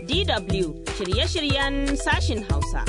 DW shirye-shiryen sashin Hausa.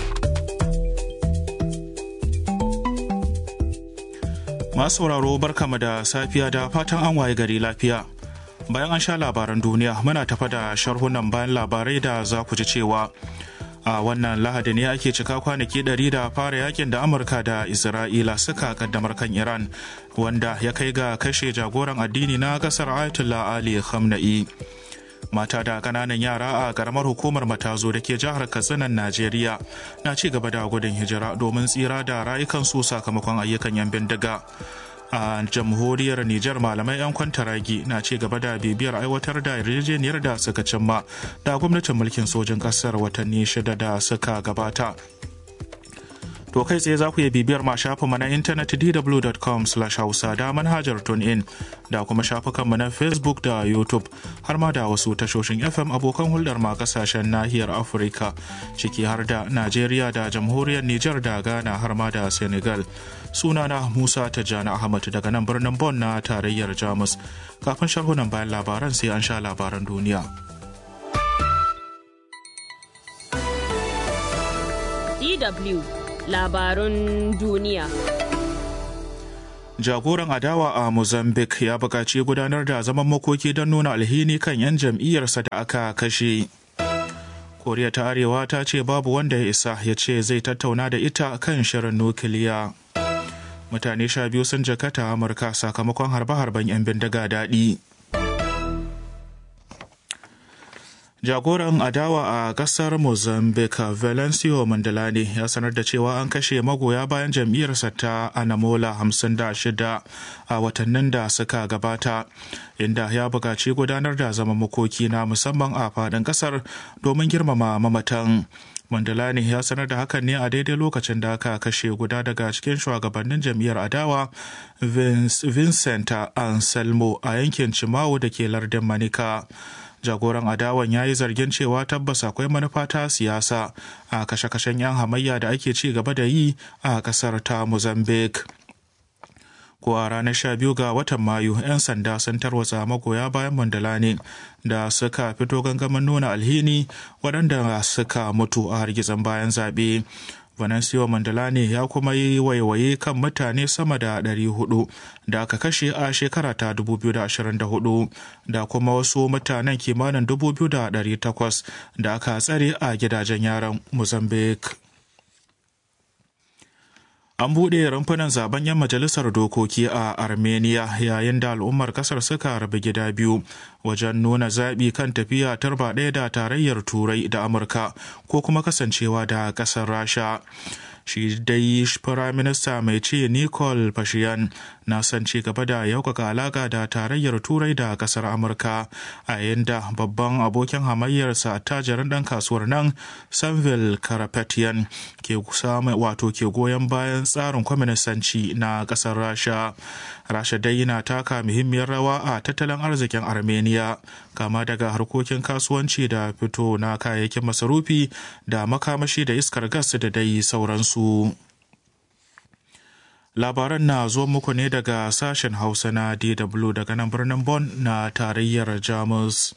Masu sauraro barkama da safiya da fatan an waye gari lafiya. Bayan an sha labaran duniya muna tafa da sharhunan bayan labarai da za ku ji cewa a wannan lahadi ne ake cika kwanaki ɗari da fara yakin da amurka da isra'ila suka kaddamar kan iran wanda ya kai ga kashe jagoran addini na kasar ayatollah ali khamenei mata da kananan yara a karamar hukumar matazo da ke jihar katsinan najeriya na ci gaba da gudun hijira domin tsira da rayukansu sakamakon ayyukan yan bindiga a jamhuriyar Nijar malamai 'yan kwantaragi na ci gaba da bibiyar aiwatar da yarjejeniyar da suka cimma da gwamnatin mulkin sojin kasar watanni shida da suka gabata. To kai tsaye za ku iya bibiyar ma shafinmu na intanet dw.com hausa da manhajar in da kuma shafukanmu na Facebook da YouTube har ma da wasu tashoshin FM abokan hulɗar ma kasashen nahiyar Afirka ciki har da Najeriya da jamhuriyar Nijar da Ghana har ma da Senegal. Sunana Musa Tijjani Ahmad daga nan birnin Bon na tarayyar Jamus. Kafin sharhunan bayan labaran sai an sha labaran duniya. DW labarun duniya. Jagoran adawa a Mozambique ya buƙaci gudanar da zaman makoki don nuna alhini kan 'yan jam'iyyarsa da aka kashe. Koriya ta Arewa ta ce babu wanda ya isa ya ce zai tattauna da ita kan shirin nukiliya. Mutane sha biyu sun jakata Amurka sakamakon harbe-harben 'yan bindiga daɗi. jagoran adawa a kasar mozambique valencio mandalani ya sanar da cewa an kashe magoya bayan jam'iyyarsa ta anamola 56 a watannin da suka gabata inda ya buƙaci gudanar da zaman makoki na musamman a faɗin ƙasar domin girmama mamatan Mandalani ya sanar da hakan ne a daidai lokacin da aka kashe guda daga cikin shugabannin jam'iyyar adawa Vincent Anselmo a yankin Cimawo da ke lardin Manika. jagoran adawan ya yi zargin cewa tabbas akwai manufa ta siyasa a kashe-kashen 'yan hamayya da ake ci gaba da yi a kasar ta mozambique ko a ranar 12 ga watan mayu 'yan sanda sun tarwatsa magoya bayan mandalani da suka fito gangamin nuna alhini waɗanda suka mutu a hargitsin bayan zaɓe Venancio Mandalani ya kuma yi waiwaye kan mutane sama da 400 da aka kashe a shekara ta 2024 da kuma wasu mutanen kimanin 2,800 da aka tsare a gidajen yaran Mozambique. An buɗe rumfunan zaben 'yan majalisar dokoki a Armenia yayin da al'ummar ƙasar suka rabu gida biyu wajen nuna zaɓi kan tafiya tarba ɗaya da tarayyar Turai da Amurka ko kuma kasancewa da ƙasar Rasha. shi dai firaminista mai ce nicole pashinyan na son ci gaba da yaukaka alaka da tarayyar turai da kasar amurka a yayin da babban abokin hamayyarsa tajirin dan kasuwar nan sanville karapetian ke wato ke goyon bayan tsarin kwaminisanci na kasar rasha rasha dai yana taka muhimmiyar rawa a tattalin arzikin armenia kama daga harkokin kasuwanci da fito na kayayyakin masarufi da makamashi da iskar gas da dai sauransu labaran na zo muku ne daga sashen hausa na dw daga nan birnin Bon na tarayyar jamus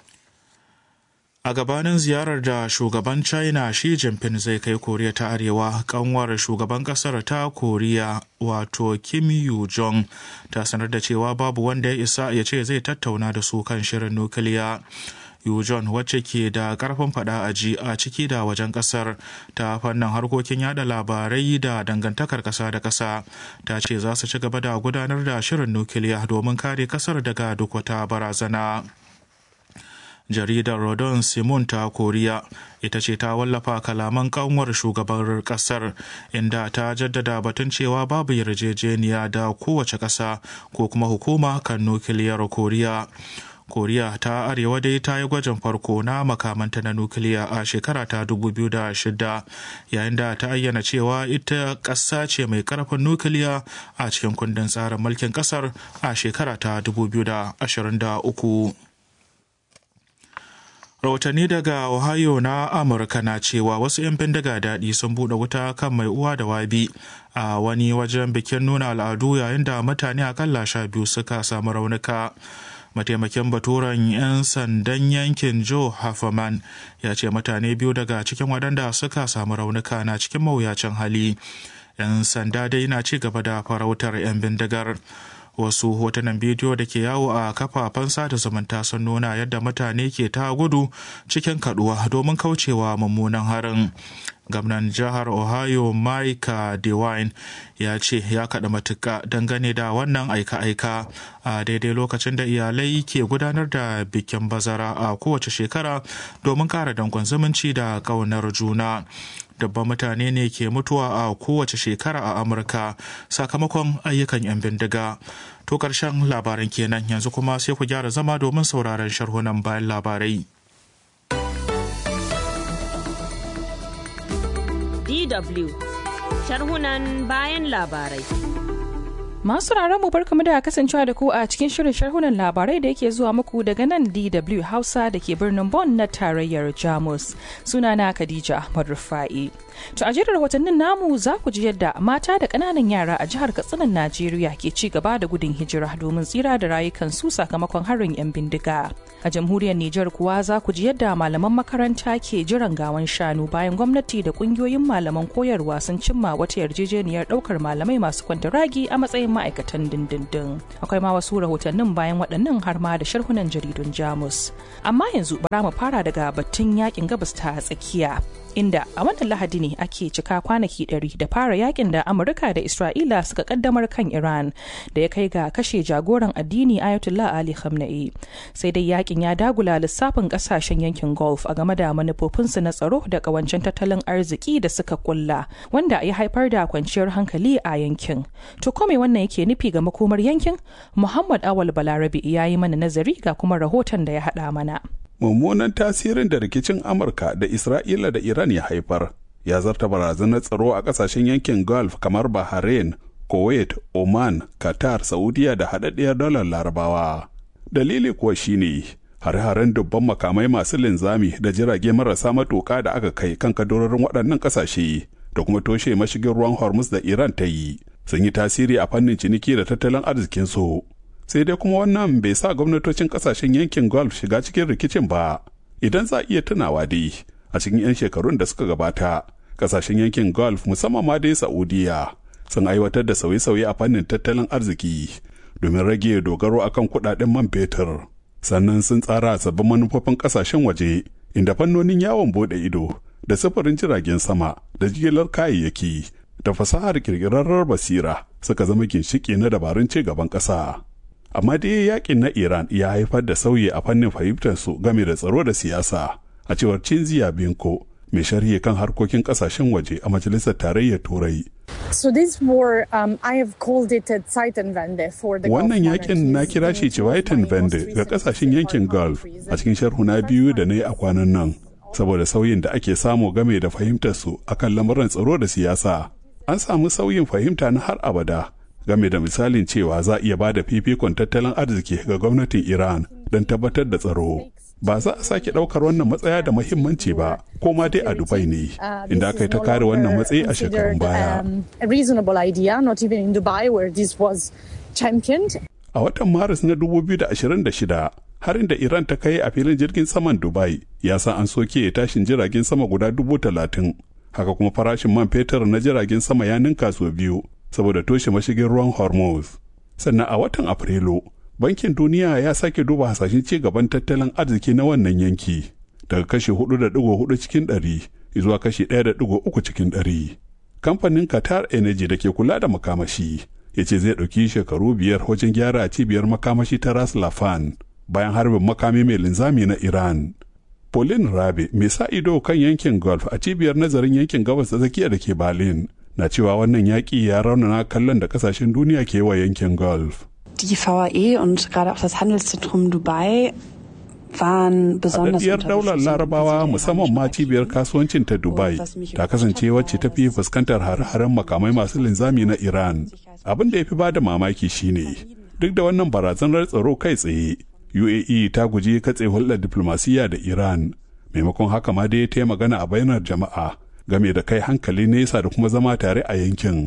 a gabanin ziyarar da shugaban china shi jinping zai kai koriya ta arewa kanwar shugaban kasar ta koriya wato kim yu jong ta sanar da cewa babu wanda ya isa ya ce zai tattauna da su kan shirin nukiliya Yu John wacce ke da karfin fada a ji a ciki da wajen kasar ta fannin harkokin yada labarai da dangantakar kasa da kasa ta ce za su ci gaba da gudanar da shirin nukiliya domin kare kasar daga duk wata barazana. jaridar rodon simon ta koriya ita ce ta wallafa kalaman kanwar shugaban kasar inda ta jaddada batun cewa babu yarjejeniya da kowace kasa ko kuma hukuma kan nukiliyar koriya koriya ta arewa dai ta yi gwajin farko na makamanta na nukiliya a shekara ta 2006 yayin da ta ayyana cewa ita ƙasa ce mai ƙarfin nukiliya a cikin kundin tsarin mulkin ƙasar a shekara ta 2023 rahotanni daga ohio na amurka na cewa wasu 'yan bindiga daɗi sun buɗe wuta kan mai uwa da wabi a wani wajen bikin nuna al'adu yayin da mutane akalla sha biyu suka samu raunuka mataimakin baturen 'yan sandan yankin joe hafferman ya ce mutane biyu daga cikin waɗanda suka samu raunuka na cikin mawuyacin hali 'yan sanda dai na ci gaba da farautar 'yan bindigar wasu hotunan bidiyo da ke yawo a kafafen sada zumunta sun nuna yadda mutane ke ta gudu cikin kaduwa domin kaucewa mummunan harin gwamnan jihar ohio mike dewine ya ce ya kaɗa matuka dangane da wannan aika-aika a daidai lokacin da iyalai ke gudanar da bikin bazara a kowace shekara domin ƙara dangon zumunci da ƙaunar juna dabban mutane ne ke mutuwa a kowace shekara a amurka sakamakon ayyukan 'yan bindiga to ƙarshen labaran kenan yanzu kuma sai ku gyara zama domin sauraron sharhunan bayan labarai DW sharhunan bayan labarai. Masu mu barkamu da kasancewa da ku a cikin shirin sharhunan labarai da yake zuwa muku daga nan DW Hausa da ke birnin Bonn na tarayyar Jamus. Sunana Khadija Ahmad Rufa'i. To a jerin rahotannin namu za ku ji yadda mata da ƙananan yara a jihar Katsinan Najeriya ke ci gaba da gudun hijira domin tsira da rayukansu sakamakon harin 'yan bindiga. A jamhuriyar Nijar kuwa za ku ji yadda malaman makaranta ke jiran gawan shanu bayan gwamnati da ƙungiyoyin malaman koyarwa sun cimma wata yarjejeniyar ɗaukar malamai masu kwantaragi a matsayin ma'aikatan dindindin. Akwai ma wasu rahotannin bayan waɗannan har ma da sharhunan jaridun Jamus. Amma yanzu bara mu fara daga batun yakin gabas ta tsakiya. inda a wannan lahadi ne ake cika kwanaki ɗari da fara yakin da amurka da isra'ila suka kaddamar kan iran da ya kai ga kashe jagoran addini ayatollah ali khamenei sai dai yakin ya dagula lissafin kasashen yankin gulf a game da manufofinsu na tsaro da kawancen tattalin arziki da suka kulla wanda ya haifar da kwanciyar hankali a yankin to kome wannan yake nufi ga makomar yankin muhammad awal balarabi ya yi mana nazari ga kuma rahoton da ya haɗa mana mummunan tasirin da rikicin amurka da isra'ila da iran ya haifar ya zarta barazanar tsaro a kasashen yankin gulf kamar bahrain kuwait oman qatar saudiya da haɗaɗɗiyar dalar larabawa dalili kuwa shine hare-haren dubban makamai masu linzami da jirage marasa matuƙa da aka kai kan kadororin waɗannan ƙasashe da kuma toshe mashigin ruwan hormuz da iran ta yi sun yi tasiri a fannin ciniki da tattalin arzikinsu sai dai kuma wannan bai sa gwamnatocin kasashen yankin gulf shiga cikin rikicin ba idan za a iya tunawa dai a cikin 'yan shekarun da suka gabata kasashen yankin gulf musamman ma dai saudiya sun aiwatar da sauye-sauye a fannin tattalin arziki domin rage dogaro akan kudaden man fetur sannan sun tsara sabbin manufofin kasashen waje inda fannonin yawon bude ido da sufurin jiragen sama da jigilar kayayyaki da fasahar kirkirarrar basira suka zama ginshiki na dabarun ci gaban ƙasa. amma dai yakin na iran ya haifar da sauyi a fannin fahimtarsu game da tsaro da siyasa a cewar cinziya binko mai sharhi kan harkokin kasashen waje a majalisar tarayyar turai So this war, um, I have called it a Zeitenwende for the Wannan yakin na kira shi Zeitenwende ga kasashen yankin Gulf a cikin sharhuna biyu da na yi a kwanan nan, saboda sauyin da ake samu game da fahimtarsu akan lamuran tsaro da siyasa. An samu sauyin fahimta na har abada game da misalin cewa za a iya ba da fifikon tattalin arziki ga gwamnatin Iran don tabbatar da tsaro. Ba za a sake ɗaukar wannan matsaya da muhimmanci ba, ko ma dai a Dubai ne, inda aka yi ta kare wannan matsayi a shekarun baya. A watan Maris na 2026, harin da Iran ta kai a filin jirgin saman Dubai ya sa an soke tashin jiragen sama guda dubu talatin. Haka kuma farashin man fetur na jiragen sama ya ninka sau biyu saboda toshe mashigin ruwan hormuz sannan a watan afrilu bankin duniya ya sake duba hasashen ci gaban tattalin arziki na wannan yanki daga kashi 4.4 cikin 100 zuwa kashi 1.3 cikin 100 kamfanin qatar energy da ke kula da makamashi ya ce zai ɗauki shekaru biyar wajen gyara cibiyar makamashi ta ras lafan bayan harbin makami mai linzami na iran Pauline Rabe mai sa ido kan yankin Gulf a cibiyar nazarin yankin gabas da tsakiya da ke Berlin na cewa wannan yaƙi ya raunana kallon da kasashen duniya ke wa yankin Gulf. Die VAE und gerade auch das Handelszentrum Dubai waren besonders Haɗaɗɗiyar daular larabawa musamman ma cibiyar kasuwancin ta Dubai ta kasance wacce ta fi fuskantar hare-haren makamai masu linzami na Iran. Abin da ya fi ba da mamaki shine duk da wannan barazanar tsaro kai tsaye UAE ta guji katse hulɗar diflomasiyya da Iran maimakon haka ma dai ta yi magana a bainar jama'a game da kai hankali nesa da kuma zama tare a yankin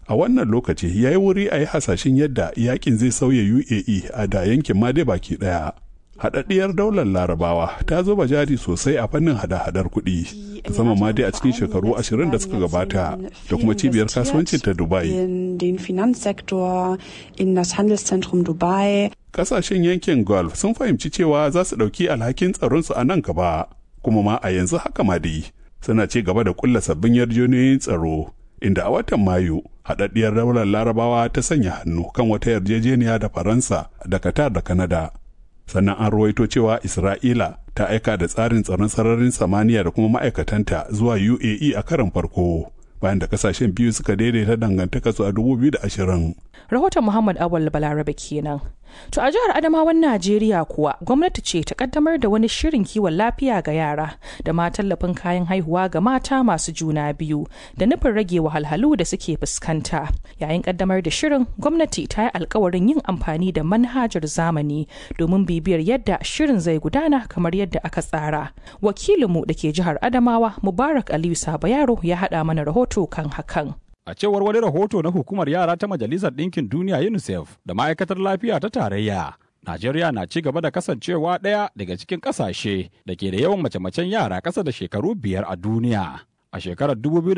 a wannan lokaci ya yi wuri a yi hasashen yadda yakin zai sauya uae a da yankin ma dai baki ɗaya haɗaɗɗiyar daular larabawa ta zuba jari sosai a fannin hada-hadar kuɗi musamman ma dai a cikin shekaru ashirin da suka gabata da kuma cibiyar kasuwancin ta dubai In den Finanzsektor, in das Handelszentrum Dubai. kasashen yankin gulf sun fahimci cewa za su ɗauki alhakin tsaronsu a nan gaba kuma ma a yanzu haka ma dai suna ci gaba da kulla sabbin yarjejeniyoyin tsaro inda a watan mayu haɗaɗɗiyar daular larabawa ta sanya hannu kan wata yarjejeniya da faransa da qatar da kanada sannan an ruwaito cewa isra'ila ta aika da tsarin tsaron sararin samaniya da kuma ma'aikatanta zuwa uae a karon farko bayan da kasashen biyu suka daidaita dangantaka su a 2020 rahoton muhammad awal balarabe kenan to a jihar adamawan najeriya kuwa gwamnati ce ta kaddamar da wani shirin kiwon lafiya ga yara da ma tallafin kayan haihuwa ga mata masu juna biyu da nufin rage wahalhalu da suke fuskanta yayin kaddamar da shirin gwamnati ta yi alkawarin yin amfani da manhajar zamani domin bibiyar yadda shirin zai gudana kamar yadda aka tsara wakilinmu da ke jihar adamawa mubarak aliyu sabayaro ya haɗa mana rahoto kan hakan A cewar wani rahoto na hukumar yara ta Majalisar Ɗinkin Duniya UNICEF da ma'aikatar lafiya ta tarayya, Najeriya na ci gaba da kasancewa ɗaya daga cikin ƙasashe da ke da yawan mace-macen yara ƙasa da shekaru biyar a duniya. A shekarar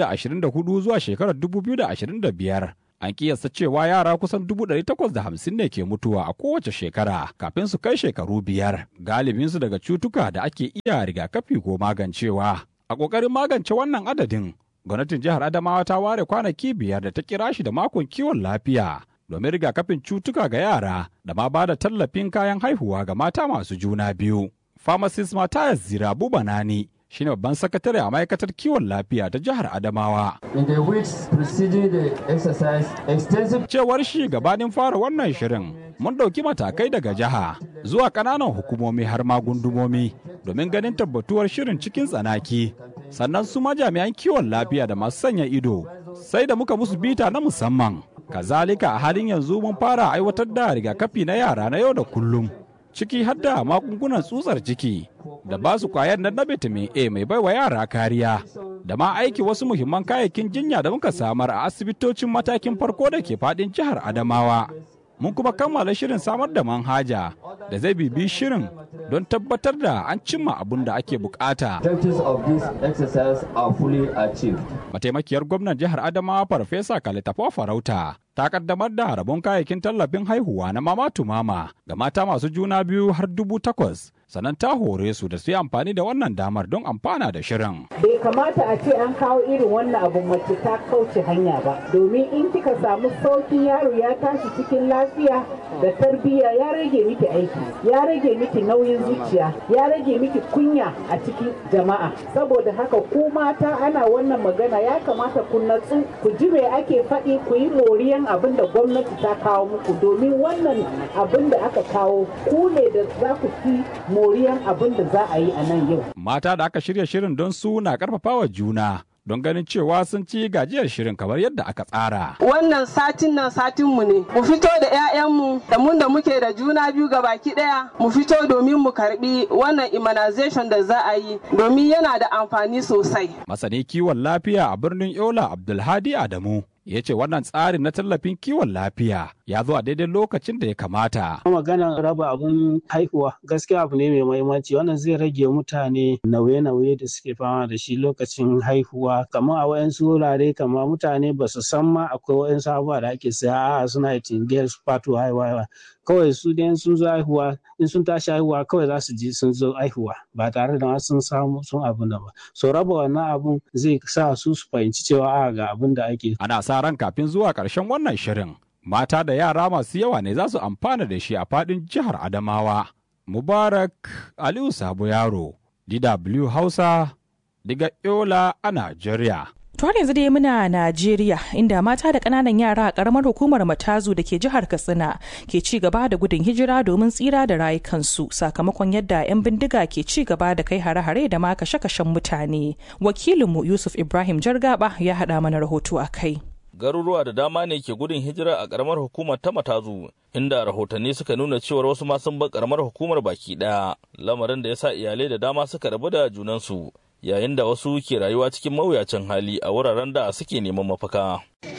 2024 zuwa shekarar 2025, an kiyasta cewa yara kusan 850 ne ke mutuwa a kowace shekara kafin su kai shekaru biyar, galibinsu daga cutuka da ake iya rigakafi ko magancewa. A ƙoƙarin magance wannan adadin, gwamnatin jihar Adamawa ta ware kwanaki biyar da ta kira shi da makon kiwon lafiya domin rigakafin cutuka ga yara da ma ba da tallafin kayan haihuwa ga mata masu juna biyu. Pharmacist Matthias Zirabu Banani shine babban sakatare a ma'aikatar kiwon lafiya ta jihar Adamawa. In the weeks preceding the exercise, extensive Cewar shi gabanin fara wannan shirin mun ɗauki matakai daga jiha zuwa ƙananan hukumomi har ma gundumomi domin ganin tabbatuwar shirin cikin tsanaki. Sannan su ma jami'an kiwon lafiya da masu sanya ido sai da muka musu bita na musamman. Kazalika a halin yanzu mun fara aiwatar da rigakafi na yara na yau da kullum. Ciki har da magungunan tsutsar ciki da ba su kwayar nan na vitamin A mai baiwa yara kariya. Da ma aiki wasu muhimman kayayyakin jinya da muka samar a asibitocin matakin farko da ke fadin jihar Adamawa. Mun kuma kammala shirin samar da manhaja da zai bibi shirin don tabbatar da an cimma abin da ake bukata. objectives of this exercise are fully achieved. Mataimakiyar gwamnan jihar Adamawa Farfesa Kalitafa Farauta ta kaddamar da rabon kayayyakin tallafin haihuwa na mama to mama ga mata masu juna biyu har dubu takwas. Sannan ta hore su da su yi amfani da wannan damar don amfana da shirin. bai kamata a ce an kawo irin wannan abu mace ta kauce hanya ba domin in kika samu saukin yaro ya tashi cikin lafiya da tarbiyya ya rage miki aiki ya rage miki nauyin zuciya ya rage miki kunya a cikin jama'a saboda haka ku mata ana wannan magana ya kamata ku natsu ku ji me ake faɗi ku yi moriyan abin da gwamnati ta kawo muku domin wannan abin da aka kawo ku ne da za ku fi moriyan abin da za a yi a nan yau Mata da aka shirya shirin don su na karfafawa juna don ganin cewa sun ci gajiyar shirin kamar yadda aka tsara. wannan satin nan satinmu ne mu fito da 'ya'yanmu da mun da muke da juna biyu ga baki daya mu fito domin mu karbi wannan immunization da za a yi domin yana da amfani sosai Masani kiwon lafiya a birnin Yola Abdulhadi Adamu ya ce wannan tsarin na tallafin kiwon lafiya ya zo a daidai lokacin da ya kamata. maganar raba abun haihuwa gaskiya abu ne mai mahimmanci wannan zai rage mutane nauye-nauye da suke fama da shi lokacin haihuwa kamar a wayansu wurare kamar mutane ba su san ma akwai wayansu abubuwa da ake saya a suna tingiyar su fato haihuwa kawai su dai sun zo haihuwa in sun tashi haihuwa kawai za su ji sun zo haihuwa ba tare da ma sun samu sun abun da ba so raba wannan abun zai sa su su fahimci cewa a ga abun da ake Ana sa ran kafin zuwa ƙarshen wannan shirin mata da yara masu yawa ne za su amfana da shi a faɗin jihar Adamawa. Mubarak Aliyu Sabo Yaro, DW Hausa, daga Yola a Najeriya. To har yanzu dai muna Najeriya inda mata da ƙananan yara a ƙaramar hukumar Matazu da ke jihar Katsina ke ci gaba da gudun hijira domin tsira da rayukansu sakamakon yadda 'yan bindiga ke ci gaba da kai hare-hare da ma kashe-kashen mutane. Wakilinmu Yusuf Ibrahim Jargaba ya haɗa mana rahoto a kai. garuruwa da dama ne ke gudun hijira a karamar hukumar ta matazu inda rahotanni suka nuna cewar wasu ma sun bar karamar hukumar baki daya lamarin da ya sa iyalai da dama suka rabu da junansu yayin da wasu ke rayuwa cikin mawuyacin hali a wuraren da suke neman mafaka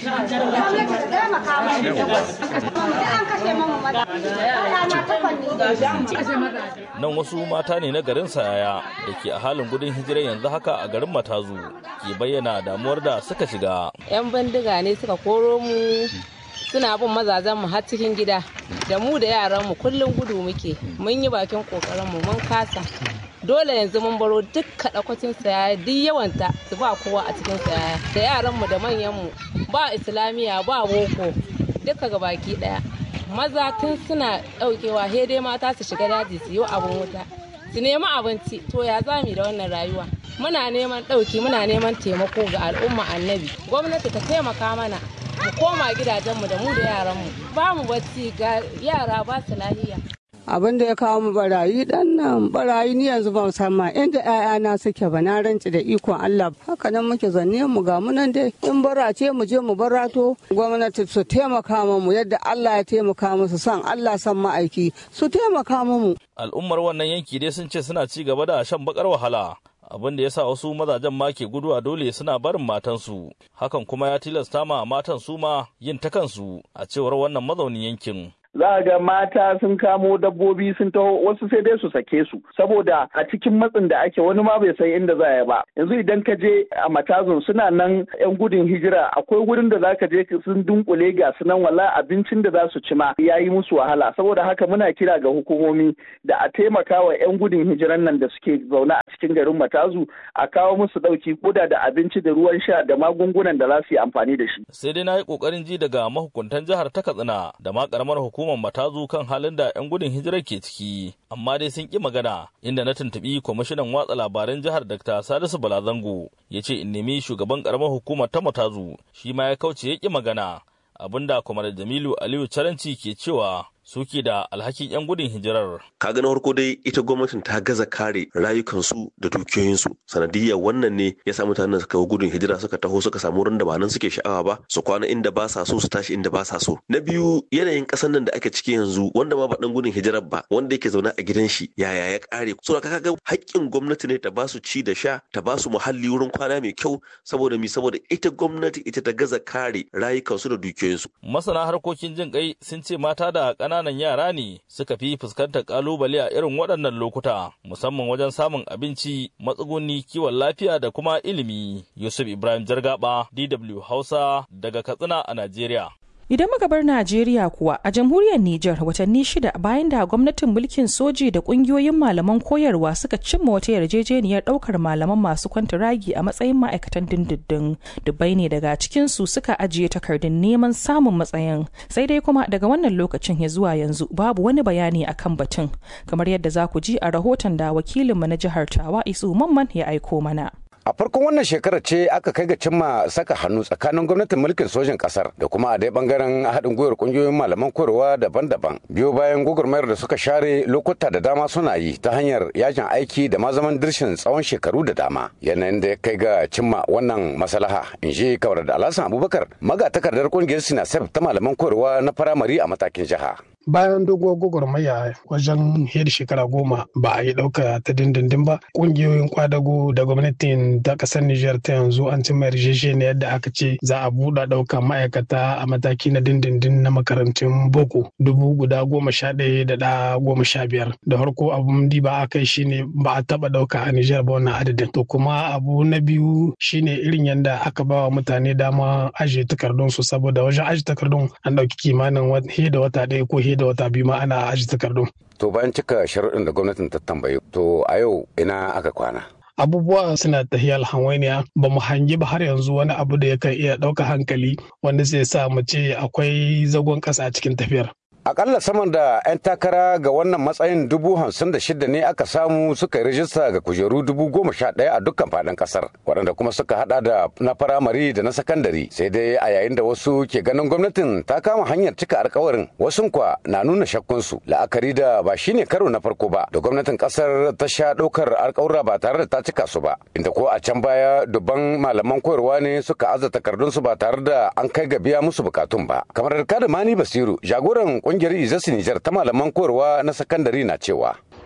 nan wasu mata ne na garin sayaya da ke a halin gudun hijira yanzu haka a garin matazu ke bayyana damuwar da suka shiga 'yan bindiga ne suka koro mu suna bin mazajen mu har cikin gida da mu da yaran mu kullum gudu muke mun yi bakin kokarin mu mun kasa dole yanzu mun baro duk kaɗakwacin sayaya duk yawanta su ba kowa a cikin sayaya da yaran mu da manyan mu ba islamiya ba boko duka ga baki daya maza tun suna daukewa he dai mata su shiga daji su yi abin wuta su nemi abinci to ya zami da wannan rayuwa muna neman dauki muna neman taimako ga al'umma annabi gwamnati ta taimaka mana mu koma gidajenmu da mu da yaranmu ba mu bacci ga yara ba su lahiya abin da ya kawo mu barayi dan nan barayi ni yanzu ban san ma inda ƴaƴana suke ba na ranci da ikon Allah haka nan muke zanne mu ga munan dai in bara ce mu je mu barato gwamnati su taimaka mu yadda Allah ya taimaka musu san Allah san ma'aiki su taimaka mu al'ummar wannan yanki dai sun ce suna ci gaba da shan bakar wahala abin da ya sa wasu mazajen ma ke guduwa dole suna barin matansu hakan kuma ya tilasta ma matan su ma yin ta kansu a cewar wannan mazaunin yankin za a ga mata sun kamo dabbobi sun taho wasu sai dai su sake su saboda a cikin matsin da ake wani ma bai san inda za ya ba yanzu idan ka je a matazun suna nan yan gudun hijira akwai wurin da zaka je sun dunkule ga su nan wala abincin da za su ci ma ya yi musu wahala saboda haka muna kira ga hukumomi da a taimaka wa yan gudun hijiran nan da suke zaune a cikin garin matazu a kawo musu dauki koda da abinci da ruwan sha da magungunan da za su yi amfani da shi sai dai na yi kokarin ji daga mahukuntan jihar ta katsina da ma karamar hukumar hukumar matazu kan halin da 'yan gudun hijirar ke ciki amma dai sun ƙi magana inda na tuntuɓi kwamishinan watsa labaran jihar dr salisu balazango ya ce in nemi shugaban karamar hukumar ta matazu shi ma ya kauce ya ƙi magana abinda kwamar jamilu aliyu caranci ke cewa suke da alhakin 'yan gudun hijirar. Kaga na farko dai ita gwamnatin ta gaza kare rayukansu da dukiyoyinsu. Sanadiyar wannan ne ya sa mutanen suka yi gudun hijira suka taho suka samu wurin da ba nan suke sha'awa ba su kwana inda ba sa so su tashi inda ba sa so. Na biyu yanayin ƙasar nan da ake ciki yanzu wanda ma ba dan gudun hijirar ba wanda yake zaune a gidan shi yaya ya kare. So ka ga haƙƙin gwamnati ne ta ba su ci da sha ta ba su muhalli wurin kwana mai kyau saboda mi saboda ita gwamnati ita ta gaza kare rayukansu da dukiyoyinsu. Masana harkokin jin kai sun ce mata da ƙananan yara ne suka fi fuskantar ƙalubale a irin waɗannan lokuta musamman wajen samun abinci matsuguni kiwon lafiya da kuma ilimi yusuf ibrahim jargaba dw hausa daga katsina a najeriya Idan muka bar Najeriya kuwa a jamhuriyar Nijar watanni shida bayan da gwamnatin mulkin soji da kungiyoyin malaman koyarwa suka cimma wata yarjejeniyar daukar malaman masu kwantiragi a matsayin ma'aikatan dindindin. Dubbai ne daga cikin su suka ajiye takardun neman samun matsayin. Sai dai kuma daga wannan lokacin ya zuwa yanzu babu wani bayani akan batun. Kamar yadda za ku ji a rahoton da wakilinmu na jihar Tawa Isu Mamman ya aiko mana. A farkon wannan shekarar ce aka kai ga cimma saka hannu tsakanin gwamnatin mulkin sojin kasar da kuma a dai bangaren haɗin gwiwar kungiyoyin malaman koyarwa daban-daban. Biyo bayan gwagwarmayar da suka share lokuta da dama suna yi ta hanyar yajin aiki da ma zaman dirshin tsawon shekaru da dama. Yanayin da ya kai ga cimma wannan maslaha in ji kawar da Alhassan Abubakar magatakardar kungiyar Sinasef ta malaman koyarwa na firamare a matakin jiha. bayan doguwar gwagwarmaya wajen hiyar shekara goma ba a yi ɗauka ta dindindin ba ƙungiyoyin kwadago da gwamnatin ta ƙasar Nijar ta yanzu an cimma yarjejeniyar da aka ce za a buɗe ɗauka ma'aikata a mataki na dindindin na makarantun boko dubu guda goma sha ɗaya da ɗa goma sha biyar da farko abun diba aka yi shine ba a taɓa ɗauka a Nijar ba wannan adadin to kuma abu na biyu shine irin yadda aka ba wa mutane dama ajiye takardun su saboda wajen ajiye takardun an ɗauki kimanin da wata ɗaya ko da wata biyu ma ana aji takardun. To bayan cika sharuɗin da gwamnatin ta tambaye to a yau ina aka kwana. abubuwa suna tahiyar hanwainiya ba mu hangi ba har yanzu wani abu da yakan iya ɗauka hankali wanda zai sa mu ce akwai zagon ƙasa a cikin tafiyar. Akalla saman da 'yan takara ga wannan matsayin dubu hamsin da shida ne aka samu suka yi rajista ga kujeru dubu goma sha ɗaya a dukkan faɗin ƙasar waɗanda kuma suka haɗa da na firamare da na sakandare sai dai a yayin da wasu ke ganin gwamnatin ta kama hanyar cika alkawarin wasu kwa na nuna shakkunsu la'akari da ba shine karo na farko ba da gwamnatin ƙasar ta sha ɗaukar alkawura ba tare da ta cika su ba inda ko a can baya dubban malaman koyarwa ne suka aza takardunsu ba tare da an kai ga biya musu bukatun ba kamar da mani basiru jagoran kungiyar izasi Nijar ta malaman koyarwa na sakandare na cewa.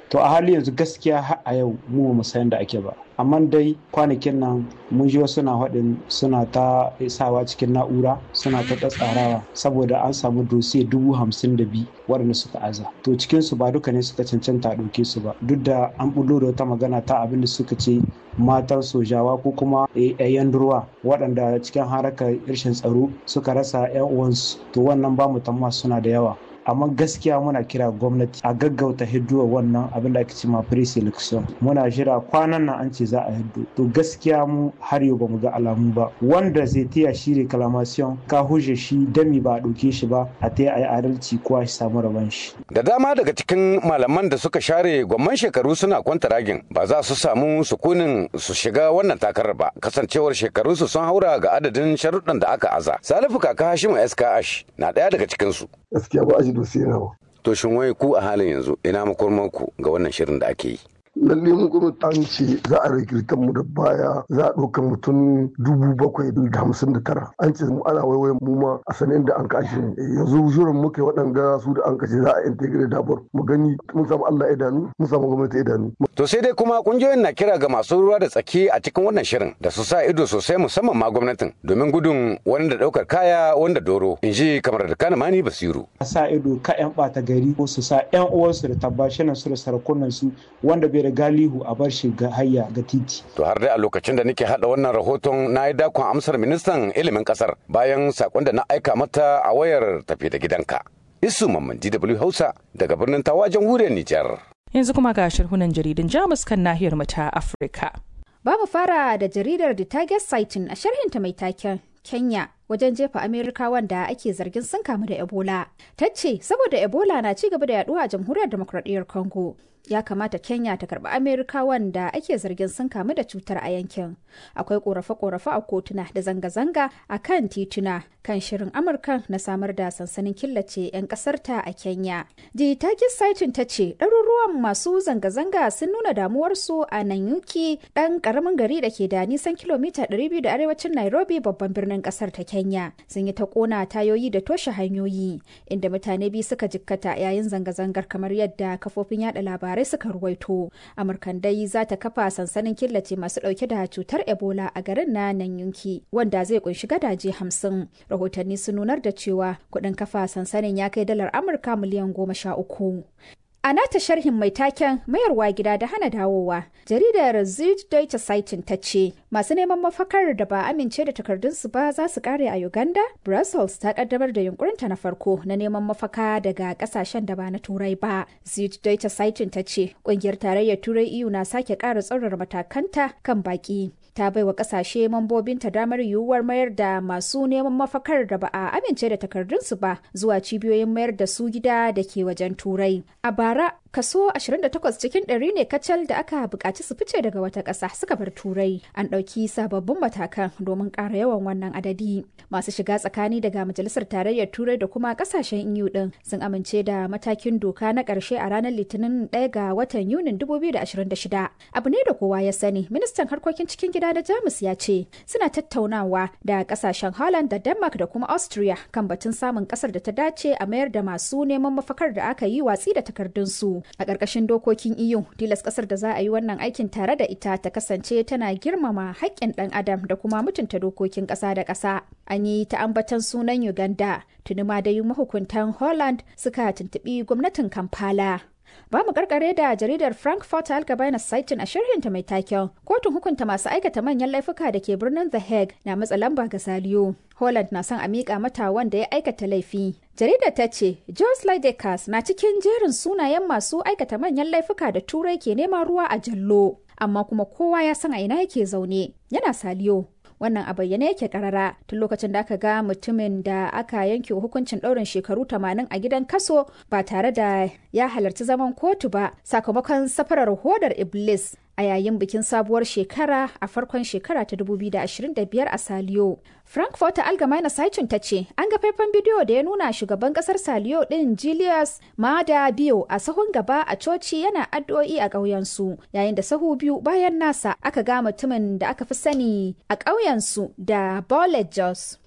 to a hali yanzu gaskiya har a yau mu ba mu san da ake ba amma dai kwanakin nan mun ji wasu na faɗin suna ta sawa cikin na'ura suna ta tsarawa saboda an samu dosiye dubu hamsin da biyu waɗanda suka aza to cikinsu ba duka ne suka cancanta a ɗauke su ba duk da an bullo da wata magana ta abin da suka ce matan sojawa ko kuma yan durwa waɗanda cikin harakar rashin tsaro suka rasa 'yan uwansu to wannan ba mu tamma suna da yawa amma gaskiya muna kira gwamnati a gaggauta hidduwa wannan abin da ake ce ma pre-selection muna jira kwanan nan an ce za a hiddo to gaskiya mu har yau ba mu ga alamu ba wanda zai taya shi reclamation ka huje shi dami ba a ɗauke shi ba a taya a yi adalci ko a samu rabon shi da dama daga cikin malaman da suka share gwamman shekaru suna kwanta ragin ba za su samu sukunin su shiga wannan takarar ba kasancewar shekarunsu sun haura ga adadin sharuɗan da aka aza salifu kaka hashimu skh na ɗaya daga cikinsu gaskiya ba a ji dosiye na ba. To shin wai ku a halin yanzu ina makormanku ga wannan shirin da ake yi? lalle mu gwamnati an ce za a rikirtan mu da baya za a ɗauka mutum dubu bakwai da hamsin da tara an ce mu ana waiwai mu ma a sanin da an kashe mu yanzu shirin muke waɗanga su da an kashe za a integrate dabar mu gani mun samu Allah idanu mun samu gwamnati idanu. To sai dai kuma kungiyoyin na kira ga masu ruwa da tsaki a cikin wannan shirin da su sa ido sosai musamman ma gwamnatin domin gudun wani da ɗaukar kaya wanda doro in ji kamar da kana mani basiru. A sa ido ka 'yan ɓata gari ko su sa 'yan uwansu da tabbashinan su da sarakunan su wanda bai da galihu a bar shi ga hayya ga titi. To har dai a lokacin da nake hada wannan rahoton na yi dakon amsar ministan ilimin kasar bayan sakon da na aika mata a wayar tafi da gidanka. Isu Mamman DW Hausa daga birnin Tawa jamhuriyar Nijar. Yanzu kuma ga shirhunan jaridun Jamus kan nahiyar mu ta Afirka. Ba mu fara da jaridar The Target Sighting a sharhinta mai taken Kenya wajen jefa Amerikawan da ake zargin sun kamu da Ebola. Ta ce saboda Ebola na ci gaba da yaduwa a jamhuriyar demokradiyyar Congo. ya kamata Kenya ta karbi Amerikawan da ake zargin sun kamu da cutar a yankin. Akwai korafe-korafe a kotuna da zanga-zanga a kan tituna kan shirin Amurka na samar da sansanin killace 'yan kasarta a Kenya. The Takis Saitin ta ce ɗaruruwan masu zanga-zanga sun nuna damuwarsu a Nanyuki ɗan ƙaramin gari da ke da nisan kilomita 200 da arewacin Nairobi babban birnin ƙasar ta Kenya. Sun yi ta ƙona tayoyi da toshe hanyoyi inda mutane biyu suka jikkata yayin zanga-zangar kamar yadda kafofin yada labarai labarai suka ruwaito amurkan dai za ta kafa sansanin killace masu dauke da cutar ebola a garin na nan yanki wanda zai kunshi gadaje hamsin rahotanni sun nunar da cewa kudin kafa sansanin ya kai dalar amurka miliyan goma sha uku A nata sharhin mai taken mayarwa gida da hana dawowa, jaridar Süddeutsche Zeitung ta ce masu neman mafakar da ba amince da takardunsu ba za su kare a Uganda. Brussels ta kaddamar da yunkurinta na farko na neman mafaka daga kasashen da ba na Turai ba. Süddeutsche Zeitung ta ce kungiyar tarayyar Turai EU na sake ƙara tsaurara matakanta kan baki. ta baiwa kasashe mambobinta damar yiwuwar mayar da masu neman mafakar da ba a amince da takardunsu ba zuwa cibiyoyin mayar da su gida da ke wajen turai a bara kaso 28 cikin ɗari ne kacal da aka buƙaci su fice daga wata ƙasa suka bar turai an ɗauki sababbin matakan domin ƙara yawan wannan adadi masu shiga tsakani daga majalisar tarayyar turai da kuma ƙasashen eu ɗin sun amince da matakin doka na ƙarshe a ranar litinin 1 ga watan yunin 2026 abu ne da kowa ya sani ministan harkokin cikin gida da jamus ya ce suna tattaunawa da ƙasashen holland da denmark da kuma austria kan batun samun ƙasar da ta dace a mayar da masu neman mafakar da aka yi watsi da takardunsu a ƙarƙashin dokokin EU tilas ƙasar da za a yi wannan aikin tare da ita ta kasance tana girmama haƙƙin ɗan adam da kuma mutunta dokokin ƙasa da ƙasa an yi ta ambatan sunan Uganda tuni ma dai mahukuntan Holland suka tuntuɓi gwamnatin Kampala ba mu karkare da jaridar frankfurt algemeine saitin a shirhinta mai taken kotun hukunta masu aikata manyan laifuka da ke birnin the hague na matsa lamba ga saliyo holland na son a miƙa mata wanda ya aikata laifi jaridar ta ce jos Lydekas na cikin jerin sunayen masu aikata manyan laifuka da turai ke neman ruwa a jallo amma kuma kowa ya san a ina yake zaune yana saliyo wannan a bayyane yake karara tun lokacin da aka ga mutumin da aka yanke hukuncin ɗaurin shekaru 80 a gidan kaso ba tare da ya halarci zaman kotu ba sakamakon safarar hodar iblis a yayin bikin sabuwar shekara a farkon shekara ta 2025 a Saliyo. Frankfurt Allgemeine Zeitung ta ce an ga faifan bidiyo da ya nuna shugaban kasar Saliyo din Julius Maada Bio a sahun gaba a coci yana addu'o'i a ƙauyensu yayin da sahu biyu bayan nasa aka ga mutumin da aka fi sani a ƙauyensu da Bolet Jos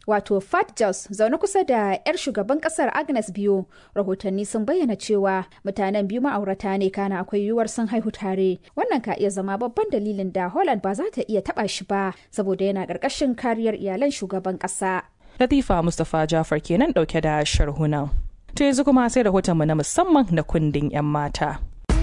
wato Fat Jos zaune kusa da 'yar shugaban kasar Agnes biyu. Rahotanni sun bayyana cewa mutanen biyu ma'aurata ne kana akwai yiwuwar sun haihu tare. Wannan ka iya zama babban dalilin da Holland ba za ta iya taba shi ba saboda yana ƙarƙashin kariyar iyalan shugaban ƙasa. Latifa Mustapha Jafar kenan ɗauke da sharhunan. To yanzu kuma sai rahotonmu na musamman na kundin 'yan mata.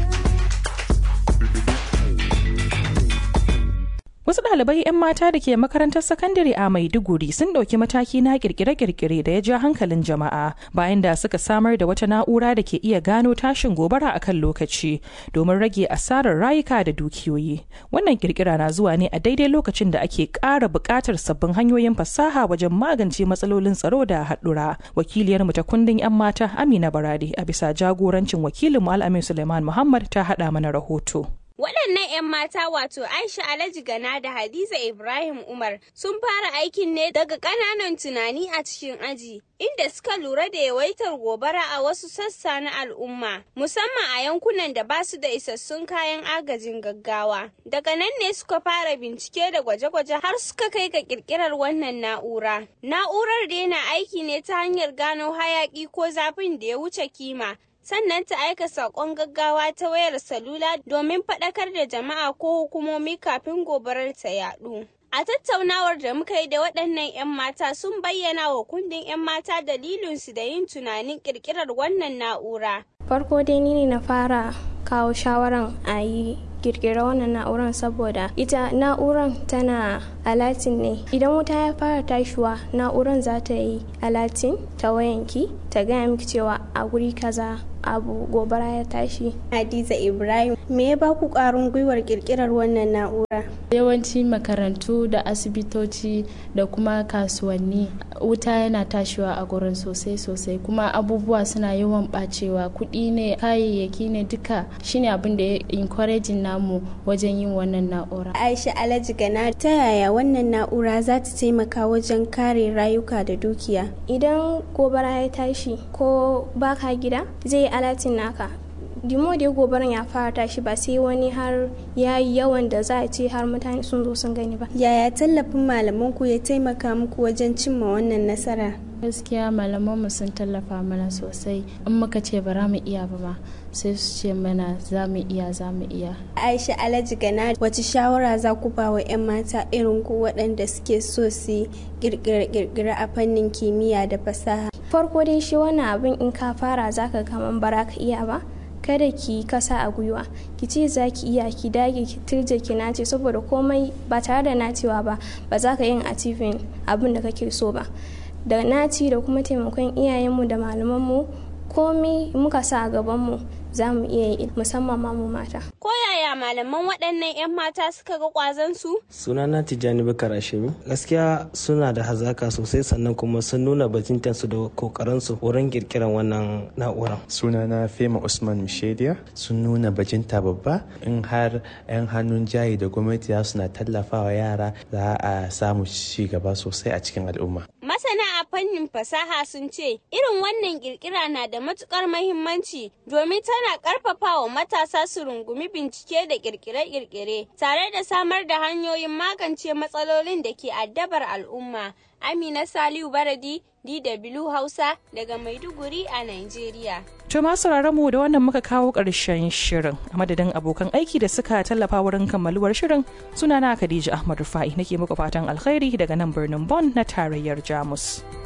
Wasu ɗalibai 'yan mata da ke makarantar sakandare a Maiduguri sun ɗauki mataki na kirkire-kirkire da ya ja hankalin jama'a bayan da suka samar da wata na'ura da ke iya gano tashin gobara a kan lokaci domin rage asarar rayuka da dukiyoyi. Wannan kirkira na zuwa ne a daidai lokacin da ake ƙara buƙatar sabbin hanyoyin fasaha wajen magance matsalolin tsaro da haɗura. Wakiliyarmu ta kundin 'yan mata Amina Barade a bisa jagorancin wakilinmu Al'amin Suleiman Muhammad ta haɗa mana rahoto. Waɗannan 'yan mata wato Aisha Alhaji Gana da Hadiza Ibrahim Umar sun fara aikin ne daga ƙananan tunani a cikin aji, inda suka lura da yawaitar gobara a wasu sassa na al'umma, musamman a yankunan da ba su da isassun kayan agajin gaggawa. Daga nan ne suka fara bincike da gwaje-gwaje har suka kai ga ƙirƙirar wannan na'ura. Na'urar da yana aiki ne ta hanyar gano hayaƙi ko zafin da ya wuce kima. sannan ta aika saƙon gaggawa ta wayar salula domin faɗakar da jama'a ko hukumomi kafin gobarar ta yaɗu. A tattaunawar da muka yi da waɗannan 'yan mata sun bayyana wa kundin 'yan mata dalilinsu da yin tunanin ƙirƙirar wannan na'ura. Farko dai ni ne na fara kawo shawaran a yi kirkira wannan na'urar saboda ita na'urar tana alatin ne idan wuta ya fara tashiwa na'urar za ta yi alatin ta wayanki ta gaya miki cewa a guri kaza abu gobara ya tashi hadiza ibrahim me ya ba ku karin gwiwar kirkirar wannan na'ura yawanci makarantu da asibitoci da kuma kasuwanni wuta yana tashiwa a gurin sosai sosai kuma abubuwa suna yawan bacewa kuɗi ne kayayyaki ne duka shine abin da ya encouraging namu wajen yin wannan na'ura aisha alhaji gana ta yaya wannan na'ura za ta taimaka wajen kare rayuka da dukiya idan gobara ya tashi ko baka gida zai alatin naka dimo da gobaran ya fara tashi ba sai wani har ya yi yawan da za a ce har mutane sun zo sun gani ba yaya tallafin malaman ku ya taimaka muku wajen cimma wannan nasara gaskiya malaman mu sun tallafa mana sosai in muka ce bara mu iya ba ma sai su ce mana za mu iya za mu iya aisha alhaji gana wace shawara za ku ba wa 'yan mata irin ku waɗanda suke so su kirkira a fannin kimiyya da fasaha farko dai shi wannan abin in ka fara zaka kaman bara ka iya ba kada ki kasa a gwiwa ki ce za ki iya ki dage ki turje ki nace saboda komai ba tare da nacewa ba ba za ka yin achieving abin da kake so ba da naci da kuma taimakon iyayenmu da malamanmu komai muka sa a gabanmu za mu iya yi musamman ma mu mata. Ko yaya malaman waɗannan 'yan mata suka ga ƙwazon su? Sunana Tijjani Bakar Ashimi. Gaskiya suna da hazaka sosai sannan kuma sun nuna bajintan su da kokarin su wurin kirkiran wannan na'urar. Sunana Fema Usman Mishediya sun nuna bajinta babba in har 'yan hannun jayi da gwamnati za suna tallafawa yara za a samu ci gaba sosai a cikin al'umma. Masana a fannin fasaha sun ce irin wannan kirkira na da matukar mahimmanci domin tana karfafa wa matasa su rungumi bincike da kirkire-kirkire tare da samar da hanyoyin magance matsalolin da ke addabar al'umma. Amina Saliu Baradi, DW Hausa daga Maiduguri a Nigeria. To masu mu da wannan muka kawo ƙarshen shirin a madadin abokan aiki da suka tallafa wurin kammaluwar shirin sunana Khadija Ahmad Rufai nake muku fatan alkhairi daga nan birnin Bonn na tarayyar Jamus.